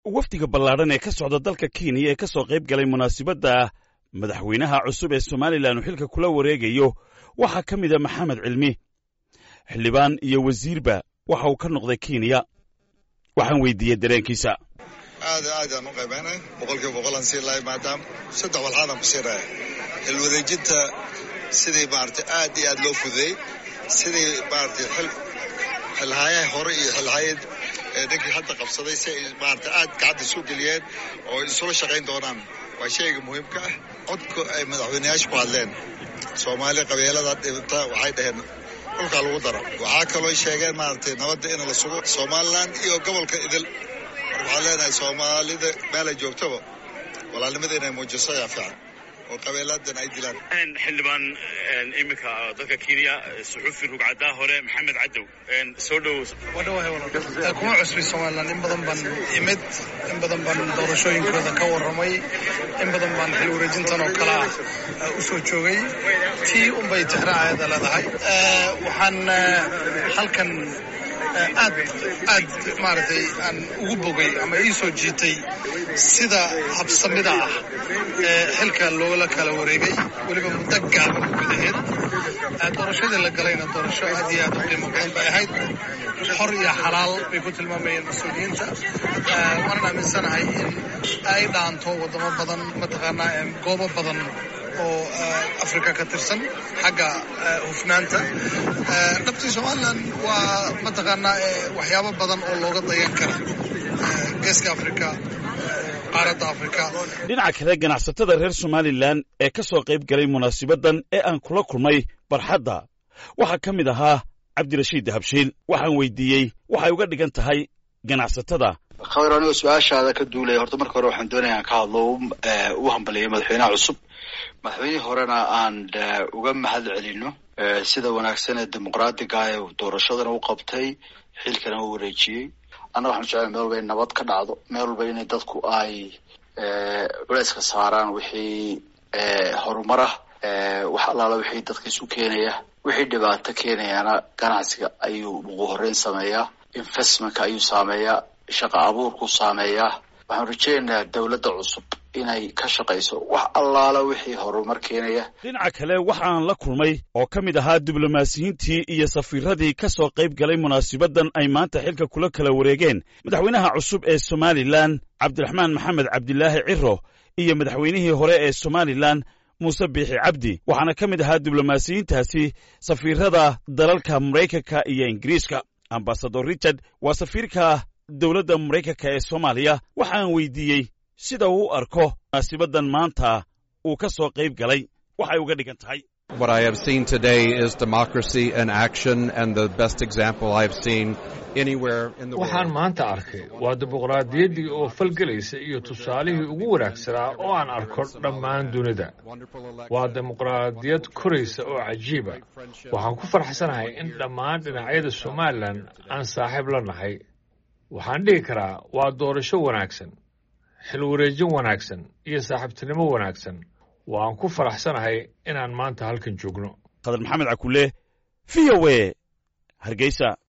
wafdiga ballaadhan ee ka socda dalka kenya ee ka soo qayb galay munaasibadda madaxweynaha cusub ee somalilan uu xilka kula wareegayo waxaa ka mid a maxamed cilmi xildhibaan iyo wasiirba waxa uu ka noqday kenya waxaan weydiiyey dareenkiisa aad aad aan u qaybaynay boqolkiiba boqolaan sii lahay maadaama saddex walxaadaan ku sii raaya xilwareejinta sidii maaragtay aad iyo aad loo fududeey sidii maaragtay xil xilhaayaha hore iyo xilhaayad ee ninkii hadda qabsaday si ay maaragtay aad gacanta isu geliyeen oo isula shaqayn doonaan waa shayga muhiimka ah codka ay madaxweyneyaasha ku hadleen soomaali qabeelada dhibata waxay dhaheen dhulkaa lagu daro waxaa kaloo sheegeen maaragtay nabadda in la sugo somalilan iyo gobolka idil marka waxaan leenahay soomaalida meelay joogtaba walaalnimada inay muujiso ayaa fiican oo qabeeladan ay dilaan xildhibaan iminka dalka kenya suxuufi rugcadaa hore maxamed cadow soo dhowow kuma cusbi somalilan in badan baan imid in badan baan doorashooyinkooda ka warramay in badan baan xil wareejintan oo kalea u soo joogay tii unbay tixraaceeda leedahay waxaan halkan aad aad maaragtay aan ugu bogay ama ii soo jiitay sida habsamida ah ee xilka loola kala wareegay weliba muddo gaaban gudaheed doorashadii la galayna doorasho aad iyo aad u qiimo badan bay ahayd xor iyo xalaal bay ku tilmaamayeen mas-uuliyiinta waanan aaminsanahay in ay dhaanto waddamo badan mataqaanaa goobo badan oo africa ka tirsan xagga hufnaanta dhabtii somalilan waa mataqaanaa waxyaabo badan oo looga dayan kara geeska africa qaaradda africa dhinaca kale ganacsatada reer somalilan ee ka soo qayb galay munaasibaddan ee aan kula kulmay barxadda waxaa ka mid ahaa cabdirashiid dahabshiil waxaan weydiiyey waxay uga dhigan tahay ganacsatada khabar anigoo su-aashaada ka duulaya horta marka hore waxaan doonaya aan ka hadlo u hambaliyay madaxweynaha cusub madaxweynihii horena aan uga mahad celino sida wanaagsan ee dimuqraadiga ee doorashadana u qabtay xilkana u wareejiyey annaga waxaan jeclay meel walba in nabad ka dhacdo meel walba inay dadku ay culeyska saaraan wixii horumar ah wax allaala wixii dadka isu keenaya wixii dhibaato keenayana ganacsiga ayuu ugu horeyn sameeyaa investmentka ayuu saameeyaa shaqa abuurku saameeyaa waxaan rajeynayaa dowladda cusub inay ka shaqayso wax allaala wixii horumar keenaya dhinaca kale waxaan la kulmay oo ka mid ahaa diblomaasiyiintii iyo safiiradii ka soo qayb galay munaasibaddan ay maanta xilka kula kala wareegeen madaxweynaha cusub ee somalilan cabdiraxmaan maxamed cabdilaahi ciro iyo madaxweynihii hore ee somalilan muuse biixi cabdi waxaana ka mid ahaa diblomaasiyiintaasi safiirada dalalka maraykanka iyo ingiriiska ambasador richard waa safiirka dowladda maraykanka ee soomaaliya waxaan weydiiyey sida uu u arko munaasibaddan maanta uu ka soo qayb galay waxay uga dhigan tahay What I have seen today is democracy in action and the best example I have seen anywhere in the waxaan world. maanta arkay waa dimuqraadiyaddii oo falgelaysa iyo tusaalihii ugu wanaagsanaa oo aan arko dhammaan dunida waa dimuqraadiyad koraysa oo cajiiba waxaan ku farxsanahay in dhammaan dhinacyada somalilan aan saaxiib la nahay waxaan dhihi karaa waa doorasho wanaagsan xil wareejin wanaagsan iyo saaxiibtinimo wanaagsan waan ku faraxsanahay inaan maanta halkan joogno khadar maxamed cakule v o a hargeysa